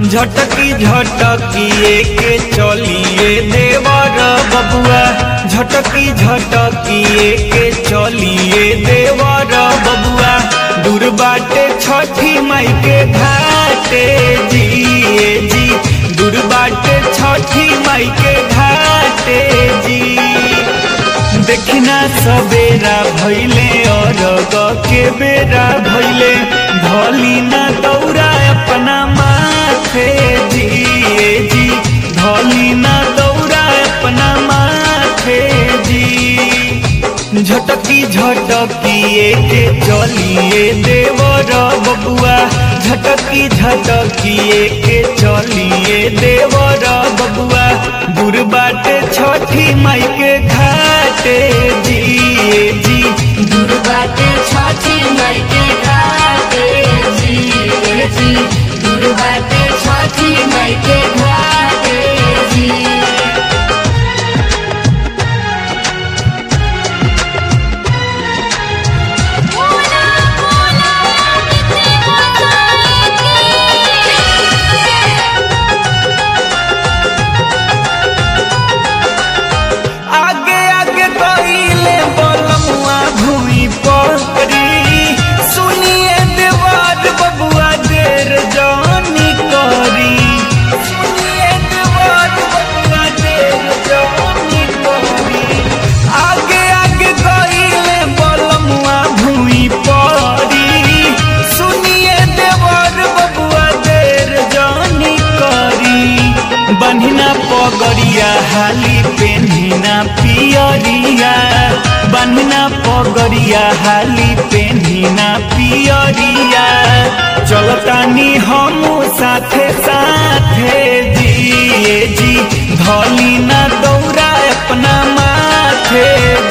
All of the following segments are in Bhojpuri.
झटकी झटकिए के चलिए देवर बबुआ झटकी झटकिए के चलिए देवर बबुआ दूर बाटे छठी माई के घाटे जिए जी दूर बाटे छठी माई के घाटे जी देखना सबेरा भैले और के बेरा भैले धली ना दौरा अपना माथे जिए जी धली ना दौरा अपना माथे जी झटकी झटकिए के चलिए देवर बबुआ झटकी झटकिए के चलिए देवर बबुआ दूर बाटे छठी माई के घाटे जिए जी दूर बाटे छठी माई के घाटे जी जी दूर बाटे छठी माई के घाटे जी आगे आगे कइले बलमुआ भूमि पकड़ी सुनिए देवार बबुआ देर जानी करी सुनिए देवार बबुआ देर जानी करी आगे आगे कइले बलमुआ भूमि पड़ी सुनिए देवार बबुआ देर जानी करी बन्हिना पगड़िया हाली पेन्हिना पियरिया बन्हिना पगड़िया हाली पेन्हिना पियरिया चलतानी हम साथे साथे जिए जी धली ना दौड़ा अपना माथे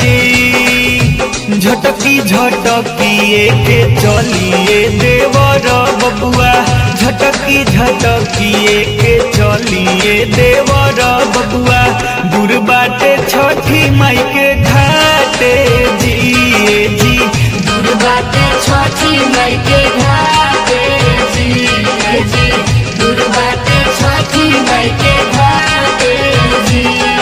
जी झटकी झटकिए के चलिए देवर बबुआ झटकी झटकिए के चलिए देवर बबुआ दूर बाटे छठी माई के घाटे जिए जी दूर बाटे छठी माई के घाटे जी जी दूर बाटे छठी माई के घाटे जी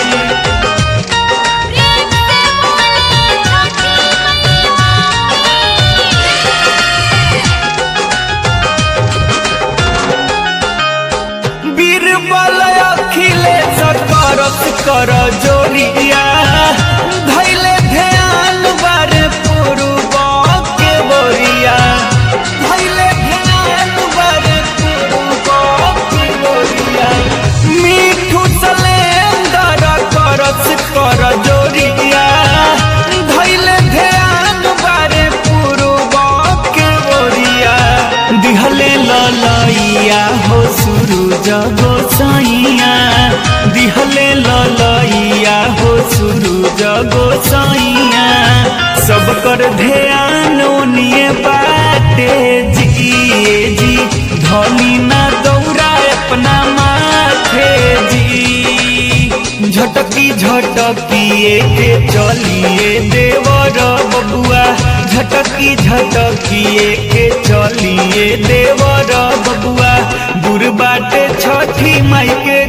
बीरबल अखिलेश करत कर जोरिया धैले ध्यान बारे पूर्व के बोरिया धैले ध्यान बारे पूर्व के बोरिया मीठू सलेंदर करत कर जोरिया धैले ध्यान बारे पूर्व के बोरिया दिहले ललैया हो सूरज गोसाइया दिहले ललैया हो सूरज गोसाइया सब कर ध्यान ओनिए बाटे जिए जी धनी ना दौड़ा अपना माथे जी झटकी झटकिए के चलिए देवर बबुआ झटकी झटकिए के चलिए देवर बबुआ दूर बाटे छठी माई के